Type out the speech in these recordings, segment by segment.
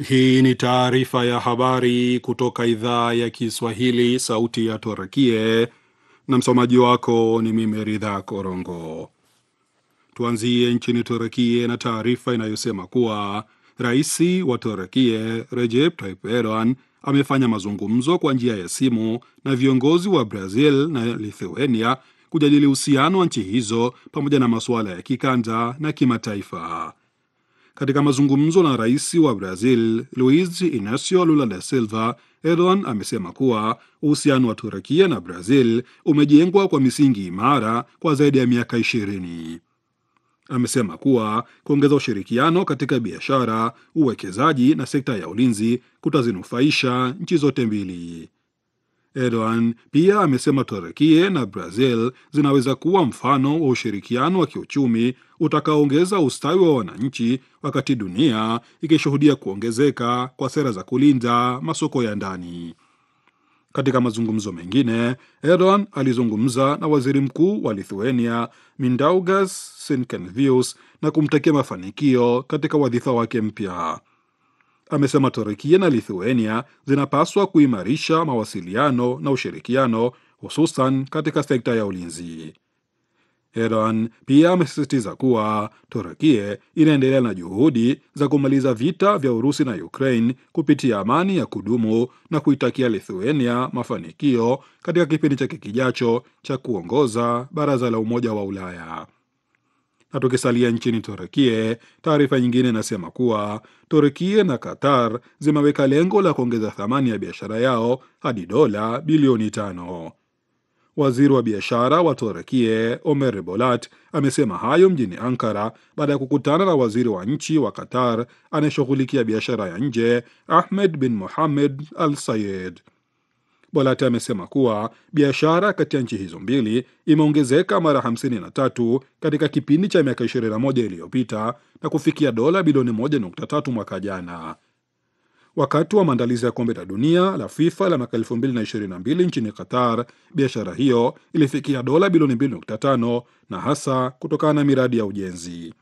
Hii ni taarifa ya habari kutoka idhaa ya Kiswahili, sauti ya Torakie, na msomaji wako ni mimi Ridha Korongo. Tuanzie nchini Torakie na taarifa inayosema kuwa rais wa Torakie Recep Tayyip Erdogan amefanya mazungumzo kwa njia ya simu na viongozi wa Brazil na Lithuania kujadili uhusiano wa nchi hizo pamoja na masuala ya kikanda na kimataifa. Katika mazungumzo na rais wa Brazil Luiz Inacio Lula da Silva, Erdogan amesema kuwa uhusiano wa Turakia na Brazil umejengwa kwa misingi imara kwa zaidi ya miaka ishirini. Amesema kuwa kuongeza ushirikiano katika biashara, uwekezaji na sekta ya ulinzi kutazinufaisha nchi zote mbili. Erdogan pia amesema Turukia na Brazil zinaweza kuwa mfano wa ushirikiano wa kiuchumi utakaoongeza ustawi wa wananchi, wakati dunia ikishuhudia kuongezeka kwa sera za kulinda masoko ya ndani. Katika mazungumzo mengine, Erdogan alizungumza na waziri mkuu wa Lithuania Mindaugas Sinkevičius na kumtakia mafanikio katika wadhifa wake mpya. Amesema Turukia na Lithuania zinapaswa kuimarisha mawasiliano na ushirikiano hususan katika sekta ya ulinzi. Erdogan pia amesisitiza kuwa Turukia inaendelea na juhudi za kumaliza vita vya Urusi na Ukraine kupitia amani ya kudumu na kuitakia Lithuania mafanikio katika kipindi chake kijacho cha kuongoza Baraza la Umoja wa Ulaya. Na tukisalia nchini Turukia, taarifa nyingine inasema kuwa Turukia na Qatar zimeweka lengo la kuongeza thamani ya biashara yao hadi dola bilioni tano. Waziri wa biashara wa Turukia Omer Bolat amesema hayo mjini Ankara baada ya kukutana na waziri wa nchi wa Qatar anayeshughulikia biashara ya nje Ahmed bin Mohammed Al Sayed. Bolat amesema kuwa biashara kati ya nchi hizo mbili imeongezeka mara 53 katika kipindi cha miaka 21 iliyopita na kufikia dola bilioni 1.3 mwaka jana. Wakati wa maandalizi ya kombe la dunia la FIFA la mwaka 2022 nchini Qatar, biashara hiyo ilifikia dola bilioni 2.5 na hasa kutokana na miradi ya ujenzi.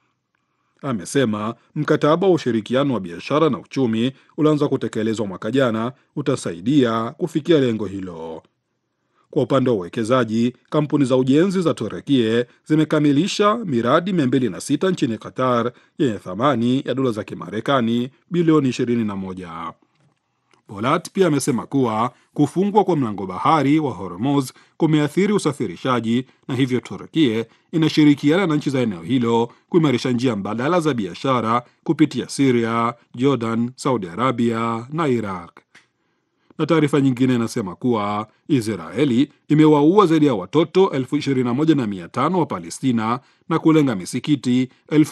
Amesema mkataba wa ushirikiano wa biashara na uchumi ulioanza kutekelezwa mwaka jana utasaidia kufikia lengo hilo. Kwa upande wa uwekezaji, kampuni za ujenzi za Turekie zimekamilisha miradi 206 nchini Qatar yenye thamani ya dola za Kimarekani bilioni 21. Bolat pia amesema kuwa kufungwa kwa mlango bahari wa Hormuz kumeathiri usafirishaji na hivyo Turkie inashirikiana na nchi za eneo hilo kuimarisha njia mbadala za biashara kupitia Siria, Jordan, Saudi Arabia na Iraq. Na taarifa nyingine inasema kuwa Israeli imewaua zaidi ya watoto elfu ishirini na moja na mia tano wa Palestina na kulenga misikiti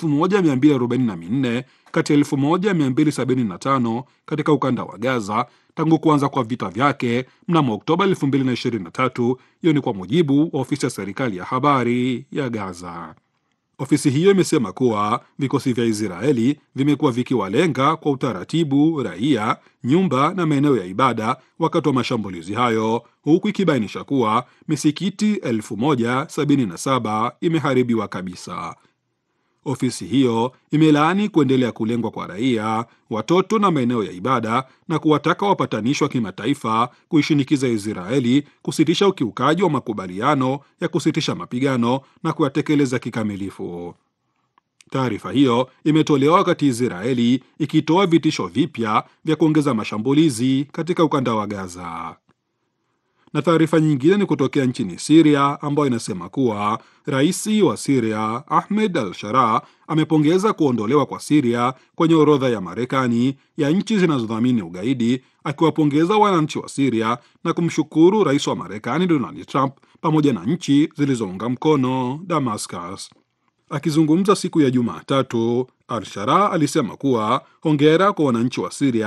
1244 kati ya 1275 katika ukanda wa Gaza tangu kuanza kwa vita vyake mnamo Oktoba 2023. Hiyo ni kwa mujibu wa ofisi ya serikali ya habari ya Gaza. Ofisi hiyo imesema kuwa vikosi vya Israeli vimekuwa vikiwalenga kwa utaratibu raia, nyumba na maeneo ya ibada wakati wa mashambulizi hayo, huku ikibainisha kuwa misikiti 1077 imeharibiwa kabisa. Ofisi hiyo imelaani kuendelea kulengwa kwa raia, watoto na maeneo ya ibada na kuwataka wapatanishi wa kimataifa kuishinikiza Israeli kusitisha ukiukaji wa makubaliano ya kusitisha mapigano na kuyatekeleza kikamilifu. Taarifa hiyo imetolewa wakati Israeli ikitoa vitisho vipya vya kuongeza mashambulizi katika ukanda wa Gaza na taarifa nyingine ni kutokea nchini Siria ambayo inasema kuwa rais wa Siria Ahmed al Shara amepongeza kuondolewa kwa Siria kwenye orodha ya Marekani ya nchi zinazodhamini ugaidi, akiwapongeza wananchi wa Siria na kumshukuru rais wa Marekani Donald Trump pamoja na nchi zilizounga mkono Damascus. Akizungumza siku ya Jumatatu, al Shara alisema kuwa hongera kwa wananchi wa Siria